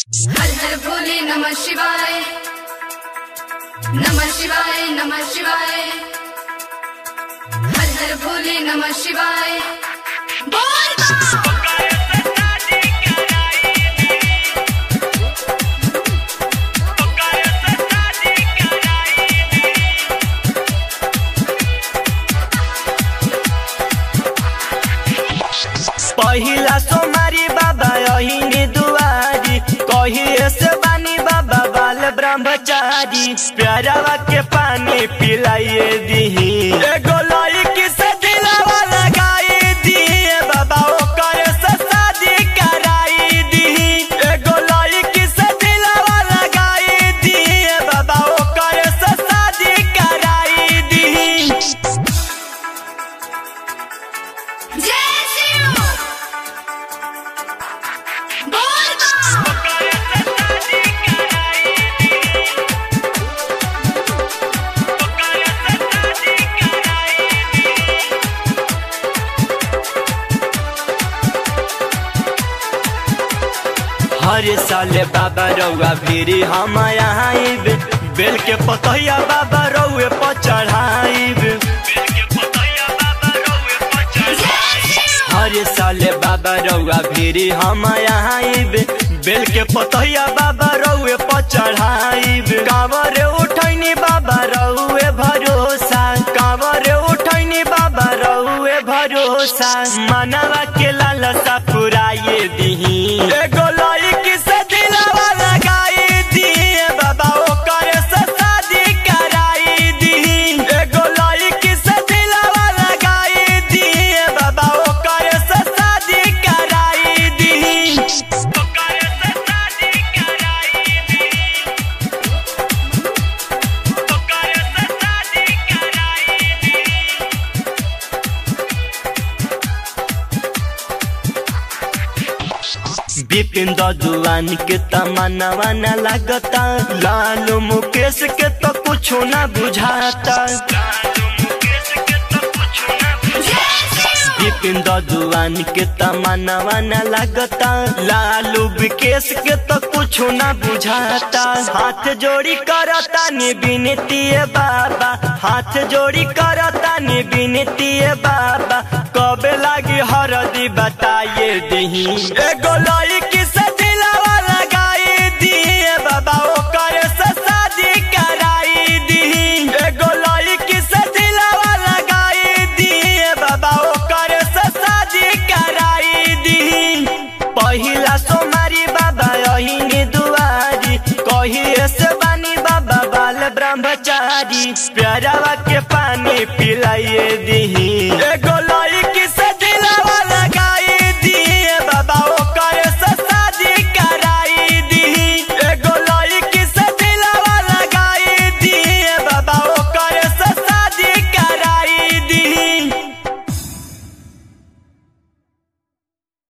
हर हर भोले नमः शिवाय नमः शिवाय नमः शिवाय हर हर भोले नमः शिवाय बोल बा! पहिला सोमारी बाबा अहिने दुआरी कहिए से बानी बाबा बाल ब्रह्मचारी प्यारावा के पानी पिलाइए दीही एगो लड़की से दिलावा लगाई दिए बाबा ओकर से शादी कराई दीही एगो लड़की से दिलावा लगाई दिए बाबा ओकर से शादी कराई दीही जय शिव बोल बा! हर साल बाबा रउआ फिरी हम आइब बेल के पतैया बाबा रउए पर चढ़ाइब हर साल बाबा रउआ फिरी हम आइब बेल के पतैया बाबा रउए पर चढ़ाइब कांवर उठैनी बाबा रउए भरोसा कांवर उठैनी बाबा रउए भरोसा मनवा के लालसा पुराए दीही एगो लड़की से दिलावा लगाई दिए बाबा ओकर से शादी कराई दीही एगो लड़की से दिलावा लगाई दिए बाबा ओकर से शादी कराई दीही बिपिन ददुआन के तमन्नावा न लगता लालू मुकेश के तो कुछ न बुझाता बिपिन ददुआन के तमन्नावा न लगता लालू विकेश के तो कुछ न बुझाता हाथ जोड़ी करता नि बिनती बाबा हाथ जोड़ी करता नि बिनती बाबा कबे लागी हरदी बताइए दही एगो लड़की से दिलावा लगाई दिए बाबा ओकर से शादी कराई दही एगो लड़की से दिलावा लगाई दिए बाबा ओकर से शादी कराई दही पहिला सोमारी बाबा अहिने दुआरी कहिए से बानी बाबा बाल ब्रह्मचारी प्यारावा के पानी पिलाइए दी